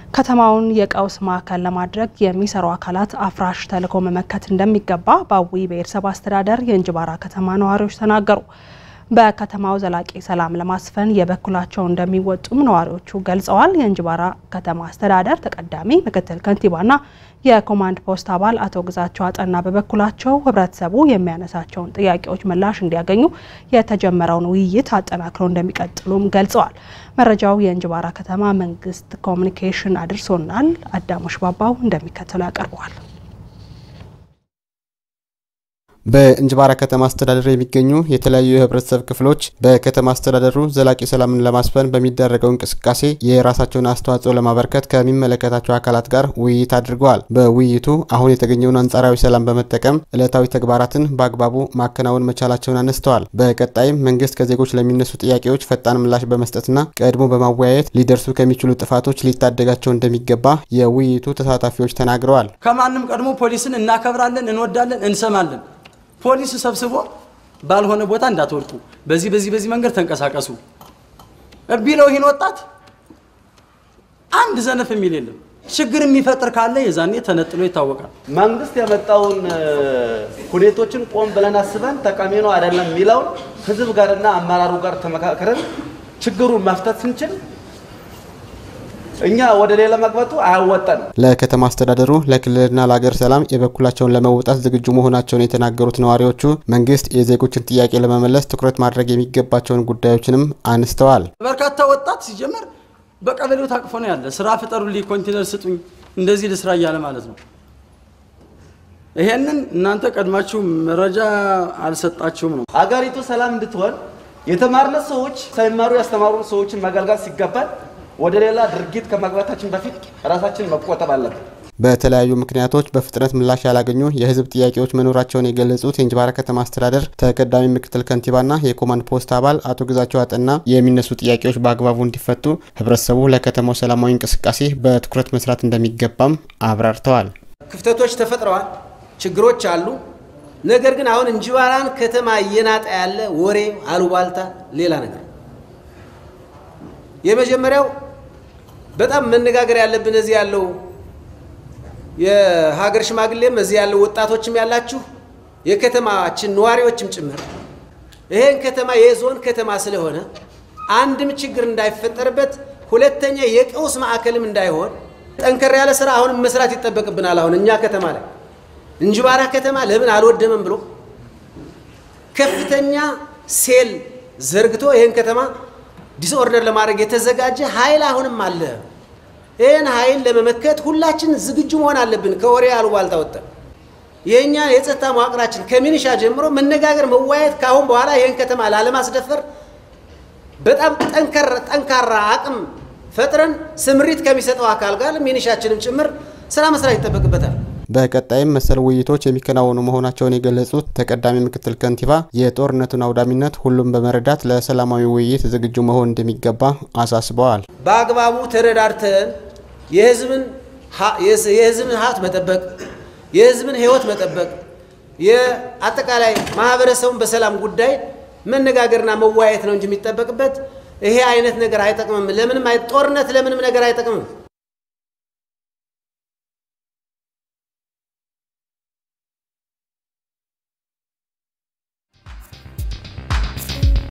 ከተማውን የቀውስ ማዕከል ለማድረግ የሚሰሩ አካላት አፍራሽ ተልዕኮ መመከት እንደሚገባ በአዊ ብሔረሰብ አስተዳደር የእንጅባራ ከተማ ነዋሪዎች ተናገሩ። በከተማው ዘላቂ ሰላም ለማስፈን የበኩላቸው እንደሚወጡም ነዋሪዎቹ ገልጸዋል። የእንጅባራ ከተማ አስተዳደር ተቀዳሚ ምክትል ከንቲባና የኮማንድ ፖስት አባል አቶ ግዛቸው አጠና በበኩላቸው ሕብረተሰቡ የሚያነሳቸውን ጥያቄዎች ምላሽ እንዲያገኙ የተጀመረውን ውይይት አጠናክረው እንደሚቀጥሉም ገልጸዋል። መረጃው የእንጅባራ ከተማ መንግስት ኮሚኒኬሽን አድርሶናል። አዳሞሽ ባባው እንደሚከተለው ያቀርበዋል። በእንጅባራ ከተማ አስተዳደር የሚገኙ የተለያዩ የህብረተሰብ ክፍሎች በከተማ አስተዳደሩ ዘላቂ ሰላምን ለማስፈን በሚደረገው እንቅስቃሴ የራሳቸውን አስተዋጽኦ ለማበርከት ከሚመለከታቸው አካላት ጋር ውይይት አድርገዋል። በውይይቱ አሁን የተገኘውን አንጻራዊ ሰላም በመጠቀም ዕለታዊ ተግባራትን በአግባቡ ማከናወን መቻላቸውን አነስተዋል። በቀጣይም መንግስት ከዜጎች ለሚነሱ ጥያቄዎች ፈጣን ምላሽ በመስጠትና ቀድሞ በማወያየት ሊደርሱ ከሚችሉ ጥፋቶች ሊታደጋቸው እንደሚገባ የውይይቱ ተሳታፊዎች ተናግረዋል። ከማንም ቀድሞ ፖሊስን እናከብራለን፣ እንወዳለን፣ እንሰማለን። ፖሊስ ሰብስቦ ባልሆነ ቦታ እንዳትወድቁ፣ በዚህ በዚህ በዚህ መንገድ ተንቀሳቀሱ ቢለው ይህን ወጣት አንድ ዘነፍ የሚል የለም። ችግር የሚፈጥር ካለ የዛኔ ተነጥሎ ይታወቃል። መንግስት ያመጣውን ሁኔቶችን ቆም ብለን አስበን ጠቃሚ ነው አይደለም የሚለውን ህዝብ ጋርና አመራሩ ጋር ተመካከረን ችግሩን መፍታት ስንችል እኛ ወደ ሌላ መግባቱ አያወጣን። ለከተማ አስተዳደሩ ለክልልና ለሀገር ሰላም የበኩላቸውን ለመውጣት ዝግጁ መሆናቸውን የተናገሩት ነዋሪዎቹ መንግስት የዜጎችን ጥያቄ ለመመለስ ትኩረት ማድረግ የሚገባቸውን ጉዳዮችንም አንስተዋል። በርካታ ወጣት ሲጀመር በቀበሌው ታቅፎ ነው ያለ። ስራ ፍጠሩልኝ፣ ኮንቴነር ስጡኝ፣ እንደዚህ ልስራ እያለ ማለት ነው። ይሄንን እናንተ ቀድማችሁ መረጃ አልሰጣችሁም ነው። አገሪቱ ሰላም እንድትሆን የተማርነ ሰዎች ሳይማሩ ያስተማሩ ሰዎችን መገልገል ሲገባል ወደ ሌላ ድርጊት ከመግባታችን በፊት ራሳችን መቆጠብ አለብን። በተለያዩ ምክንያቶች በፍጥነት ምላሽ ያላገኙ የህዝብ ጥያቄዎች መኖራቸውን የገለጹት የእንጅባራ ከተማ አስተዳደር ተቀዳሚ ምክትል ከንቲባና የኮማንድ ፖስት አባል አቶ ግዛቸው አጠና የሚነሱ ጥያቄዎች በአግባቡ እንዲፈቱ ህብረተሰቡ ለከተማው ሰላማዊ እንቅስቃሴ በትኩረት መስራት እንደሚገባም አብራርተዋል። ክፍተቶች ተፈጥረዋል፣ ችግሮች አሉ። ነገር ግን አሁን እንጅባራን ከተማ እየናጠ ያለ ወሬ፣ አሉባልታ፣ ሌላ ነገር የመጀመሪያው በጣም መነጋገር ያለብን እዚህ ያለው የሀገር ሽማግሌም እዚህ ያለው ወጣቶችም ያላችሁ የከተማችን ነዋሪዎችም ጭምር ይሄን ከተማ የዞን ከተማ ስለሆነ አንድም ችግር እንዳይፈጠርበት፣ ሁለተኛ የቀውስ ማዕከልም እንዳይሆን ጠንከር ያለ ስራ አሁንም መስራት ይጠበቅብናል። አሁን እኛ ከተማ ላይ እንጅባራ ከተማ ለምን አልወደመም ብሎ ከፍተኛ ሴል ዘርግቶ ይሄን ከተማ ዲስኦርደር ለማድረግ የተዘጋጀ ኃይል አሁንም አለ። ይህን ኃይል ለመመከት ሁላችን ዝግጁ መሆን አለብን። ከወሬ አሉባልታ ወጥተን የእኛ የጸጥታ መዋቅራችን ከሚኒሻ ጀምሮ መነጋገር፣ መዋየት ከአሁን በኋላ ይህን ከተማ ላለማስደፈር በጣም ጠንካራ አቅም ፈጥረን ስምሪት ከሚሰጠው አካል ጋር ሚኒሻችንም ጭምር ስራ መስራት ይጠበቅበታል። በቀጣይም መሰል ውይይቶች የሚከናወኑ መሆናቸውን የገለጹት ተቀዳሚ ምክትል ከንቲባ የጦርነቱን አውዳሚነት ሁሉም በመረዳት ለሰላማዊ ውይይት ዝግጁ መሆን እንደሚገባ አሳስበዋል። በአግባቡ ተረዳርተን የህዝብን ሀብት መጠበቅ፣ የህዝብን ህይወት መጠበቅ፣ የአጠቃላይ ማህበረሰቡን በሰላም ጉዳይ መነጋገርና መወያየት ነው እንጂ የሚጠበቅበት ይሄ አይነት ነገር አይጠቅምም። ለምንም ጦርነት ለምንም ነገር አይጠቅምም።